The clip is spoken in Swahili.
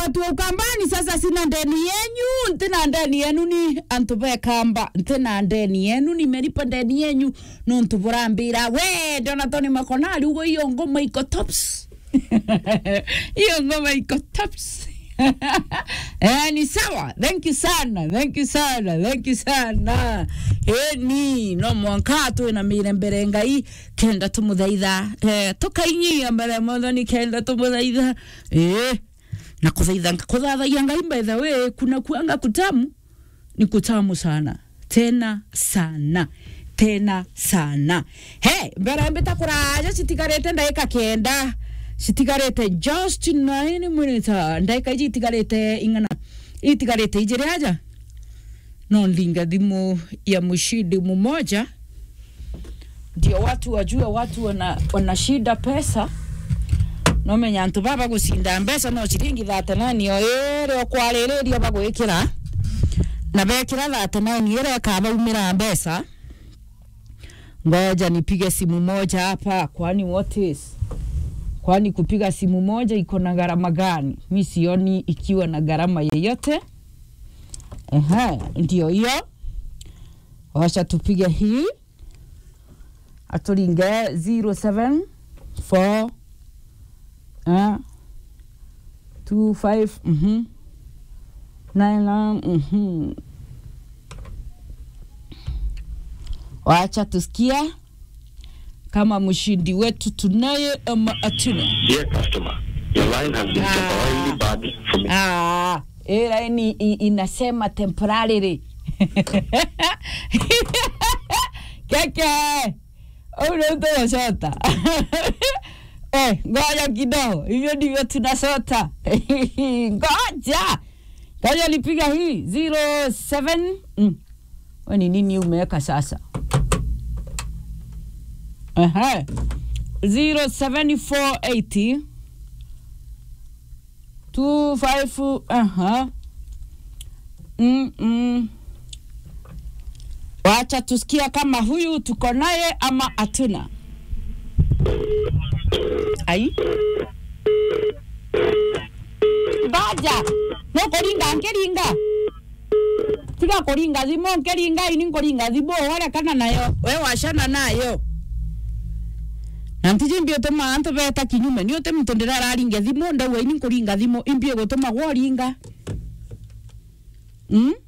watu wa ukambani sasa sina ndeni yenyu ntina ndeni yenu ni antu bekamba ntina ndeni yenu nimelipa ndeni yenyu nontu burambira we ndona toni makonari ugo iyo ngoma iko tops hiyo ngoma iko tops eh, ni sawa thank you sana thank you sana thank you sana eni no mwanka twina mire mbere ngai kenda tumuthaitha eh, tukainyia mbere mothoni kenda tumuthaitha eh, na kuthaitha kuthathaia ngai by the way kuna kuanga kutamu ni kutamu sana tena sana tena sana he mbere mbita kuraja citigarite ndagika kenda citigarite just nine minutes ndagika iji itigarite ing'ana itigarite ijiri aja no ndinga thimu ya mshindi mmoja ndio watu wajue watu wana, wanashinda pesa nomenya antu baba gucinda mbeca no ciringi thate nani o iri okwaririria bagwikira na bekira thate nani ire akabaumira mbeca ngoja nipige simu moja hapa kwani what is kwani kupiga simu moja iko na gharama gani mi sioni ikiwa na gharama yeyote Ehe, ndio hiyo wacha tupige hii atulinge 074 uh, 25 mhm nine mhm wacha tusikia kama mshindi wetu tunaye ama atuna Dear customer, your line has been Ah. temporarily barred from Ah, hii laini i- inasema temporarily. Keke, unatosota. Eh, ngoja kidogo, hivyo ndivyo tunasota. Ngoja. Ngoja nipiga hii 07 mm. We ni nini umeweka sasa? Aha. 07480 two five aha mm -mm. Wacha tusikia kama huyu tuko naye ama hatuna. Ai baja no kuringa nkiringa tiga kuringa thimo nkiringa ini nkuringa thimo wale kana nayo we washana nayo na ntije mbio tuma antu beta kinyume ni ote mtu ndiraringa thimo ndawa ini nkuringa thimo imbie gutuma gworinga mm?